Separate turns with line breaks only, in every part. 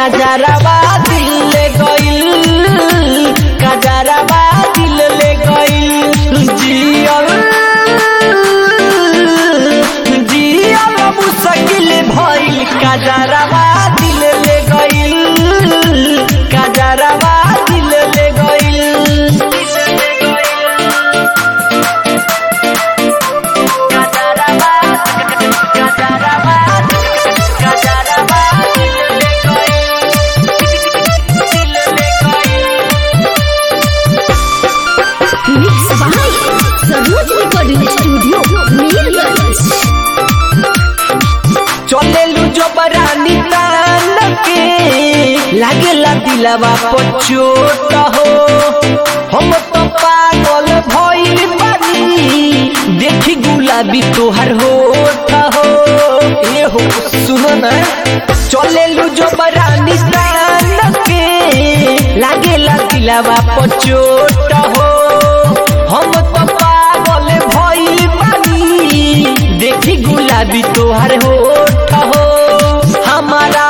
कजरवा दिल ले गइल कजरवा दिल ले गइल जियल जियल मुश्किल भइल कजरवा दिल ले गइल कजरवा दिल ले गइल कजरवा कजरवा कजरवा दिल ले गइल दिल ले गइल
mix by Saroj recording studio Mirganj
चलेलू जो बरानी तान के लागेला दिलवा पर चोट हो हम तो पागल भइल बानी देखी गुलाबी तोहर होठ हो ए हो सुनो ना चलेलू जो बरानी तान के लागेला दिलवा पर चोट हो हम तो पागल भइल बानी देखी गुलाबी तोहर होठ हो हमारा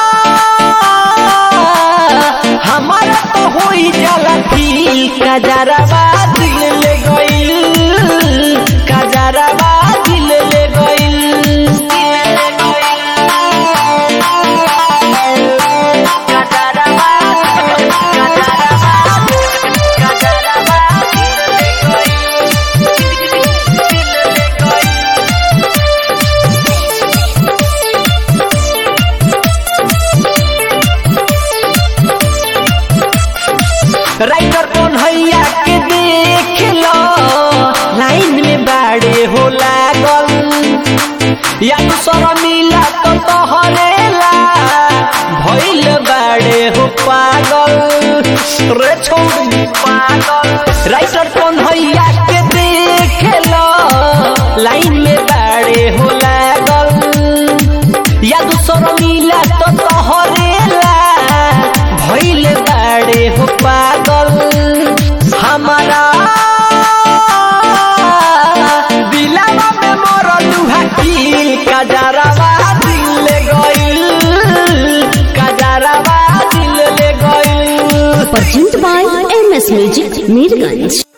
हमारा तो होई जाला फील कजरवा दिल ले गइल कजरवा दिल ले गइल कजरवा कजरवा कजरवा दिल ले गइल राइटर कौन हैया के देख लो लाइन में बाड़े हो लागल या तो सर मिला तो तोहरेला भइल बाड़े हो पागल रे छोड़ी पागल राइटर कौन हैया के देख लो लाइन में बाड़े हो लागल या दूसर मिला तो तोहरेला भइल बाड़े हो पागल हमारा दिलवा में मरलू हकील कजरवा दिल ले गइल कजरवा दिल ले गइल
present by M S music Mirganj